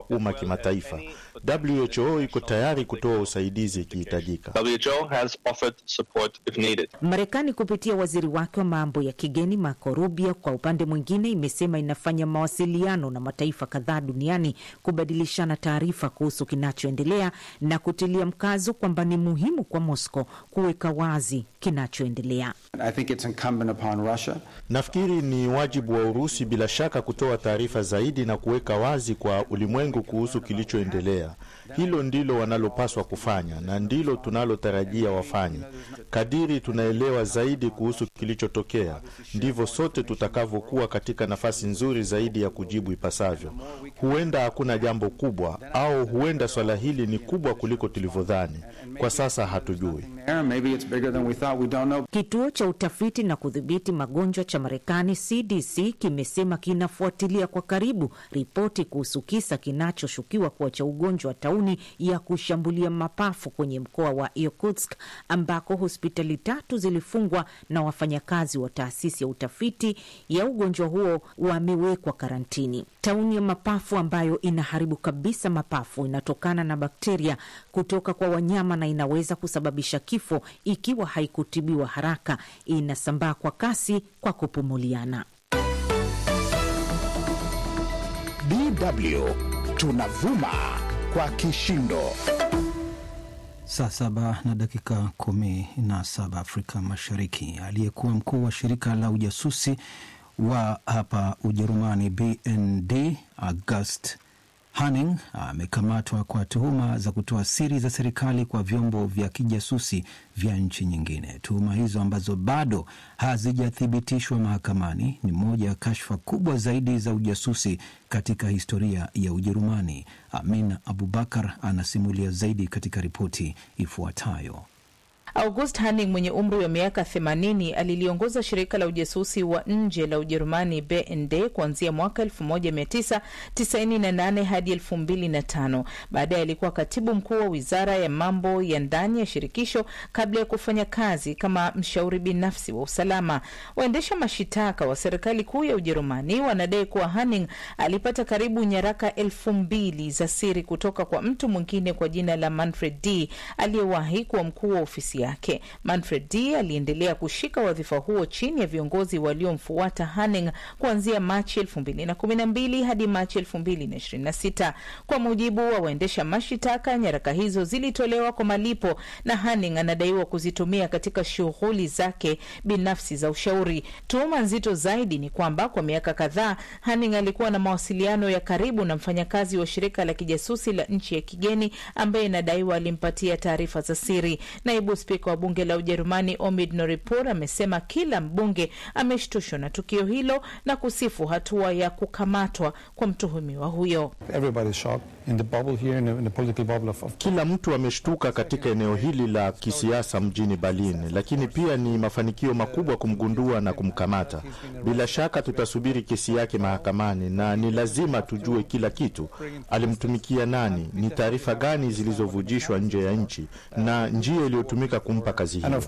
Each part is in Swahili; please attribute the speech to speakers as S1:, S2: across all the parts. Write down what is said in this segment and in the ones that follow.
S1: umma kimataifa. WHO iko tayari kutoa usaidizi ikihitajika.
S2: WHO has offered support if needed.
S3: Marekani kupitia waziri wake wa mambo ya kigeni Marco Rubio, kwa upande mwingine, imesema inafanya mawasiliano na mataifa kadhaa duniani kubadilishana taarifa kuhusu kinachoendelea na kutilia mkazo kwamba ni muhimu kwa Moscow kuweka wazi kinachoendelea.
S4: I think it's incumbent upon Russia.
S1: Nafikiri ni wajibu wa Urusi bila shaka kutoa taarifa zaidi na kuweka wazi kwa ulimwengu kuhusu kilichoendelea. Hilo ndilo wanalopaswa kufanya na ndilo tunalotarajia wafanye. Kadiri tunaelewa zaidi kuhusu kilichotokea, ndivyo sote tutakavyokuwa katika nafasi nzuri zaidi ya kujibu ipasavyo. Huenda hakuna jambo kubwa, au huenda swala hili ni kubwa kuliko tulivyodhani. Kwa sasa hatujui.
S4: Maybe it's bigger than we thought. We don't know.
S3: Kituo cha utafiti na kudhibiti magonjwa cha Marekani CDC kimesema kinafuatilia kwa karibu ripoti kuhusu kisa kinachoshukiwa kuwa cha ugonjwa wa tauni ya kushambulia mapafu kwenye mkoa wa Irkutsk ambako hospitali tatu zilifungwa na wafanyakazi wa taasisi ya utafiti ya ugonjwa huo wamewekwa karantini. Tauni ya mapafu ambayo inaharibu kabisa mapafu inatokana na bakteria kutoka kwa wanyama na inaweza kusababisha kifo ikiwa haikutibiwa haraka. Inasambaa kwa kasi kwa kupumuliana.
S5: DW tunavuma kwa kishindo.
S6: Saa saba na dakika kumi na saba Afrika Mashariki. Aliyekuwa mkuu wa shirika la ujasusi wa hapa Ujerumani BND August Hanning amekamatwa kwa tuhuma za kutoa siri za serikali kwa vyombo vya kijasusi vya nchi nyingine. Tuhuma hizo ambazo bado hazijathibitishwa mahakamani ni moja ya kashfa kubwa zaidi za ujasusi katika historia ya Ujerumani. Amina Abubakar anasimulia zaidi katika ripoti ifuatayo.
S7: August Hanning mwenye umri wa miaka 80 aliliongoza shirika la ujasusi wa nje la Ujerumani BND kuanzia mwaka 1998 hadi 2005. Baadaye alikuwa katibu mkuu wa wizara ya mambo ya ndani ya shirikisho kabla ya kufanya kazi kama mshauri binafsi wa usalama. Waendesha mashitaka wa serikali kuu ya Ujerumani wanadai kuwa Hanning alipata karibu nyaraka elfu mbili za siri kutoka kwa mtu mwingine kwa jina la Manfred D aliyewahi kuwa mkuu wa ofisi yake. Manfred D aliendelea kushika wadhifa huo chini ya viongozi waliomfuata Hanning kuanzia Machi 2012 hadi Machi 2026. Kwa mujibu wa waendesha mashitaka, nyaraka hizo zilitolewa kwa malipo na Hanning anadaiwa kuzitumia katika shughuli zake binafsi za ushauri. Tuhuma nzito zaidi ni kwamba kwa miaka kadhaa Hanning alikuwa na mawasiliano ya karibu na mfanyakazi wa shirika la kijasusi la nchi ya kigeni ambaye inadaiwa alimpatia taarifa za siri. Naibu spika wa bunge la Ujerumani Omid Noripur amesema kila mbunge ameshtushwa na tukio hilo na kusifu hatua ya kukamatwa kwa mtuhumiwa huyo.
S1: Kila mtu ameshtuka katika eneo hili la kisiasa mjini Berlin, lakini pia ni mafanikio makubwa kumgundua na kumkamata. Bila shaka tutasubiri kesi yake mahakamani, na ni lazima tujue kila kitu: alimtumikia nani, ni taarifa gani zilizovujishwa nje ya nchi na njia iliyotumika kumpa kazi hiyo.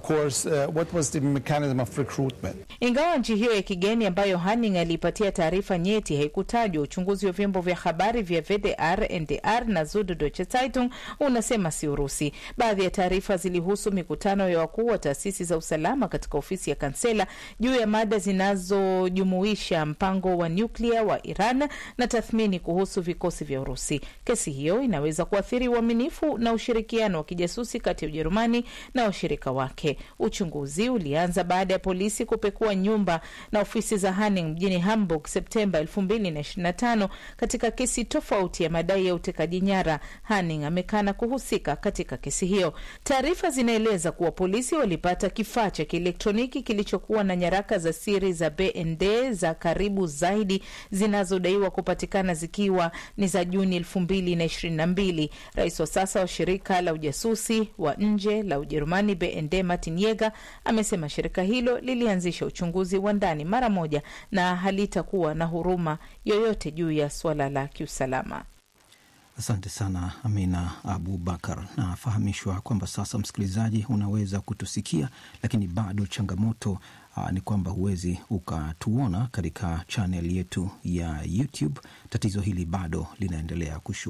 S7: Ingawa nchi hiyo ya kigeni ambayo Hanning aliipatia taarifa nyeti haikutajwa, uchunguzi wa vyombo vya habari vya VDR, NDR na Süddeutsche Zeitung unasema si Urusi. Baadhi ya taarifa zilihusu mikutano ya wakuu wa taasisi za usalama katika ofisi ya kansela juu ya mada zinazojumuisha mpango wa nyuklia wa Iran na tathmini kuhusu vikosi vya Urusi. Kesi hiyo inaweza kuathiri uaminifu na ushirikiano wa kijasusi kati ya Ujerumani na washirika wake. Uchunguzi ulianza baada ya polisi kupekua nyumba na ofisi za Hanning mjini Hamburg Septemba 2025 katika kesi tofauti ya madai ya utekaji nyara. Hanning amekana kuhusika katika kesi hiyo. Taarifa zinaeleza kuwa polisi walipata kifaa cha kielektroniki kilichokuwa na nyaraka za siri za BND za karibu zaidi zinazodaiwa kupatikana zikiwa ni za Juni 2022. Rais wa sasa wa shirika la ujasusi wa nje la Ujerumani BND Martin Yeger amesema shirika hilo lilianzisha uchunguzi wa ndani mara moja na halitakuwa na huruma yoyote juu ya suala la kiusalama.
S6: Asante sana Amina Abubakar. Nafahamishwa kwamba sasa, msikilizaji, unaweza kutusikia, lakini bado changamoto aa, ni kwamba huwezi ukatuona katika chanel yetu ya YouTube. Tatizo hili bado linaendelea kushu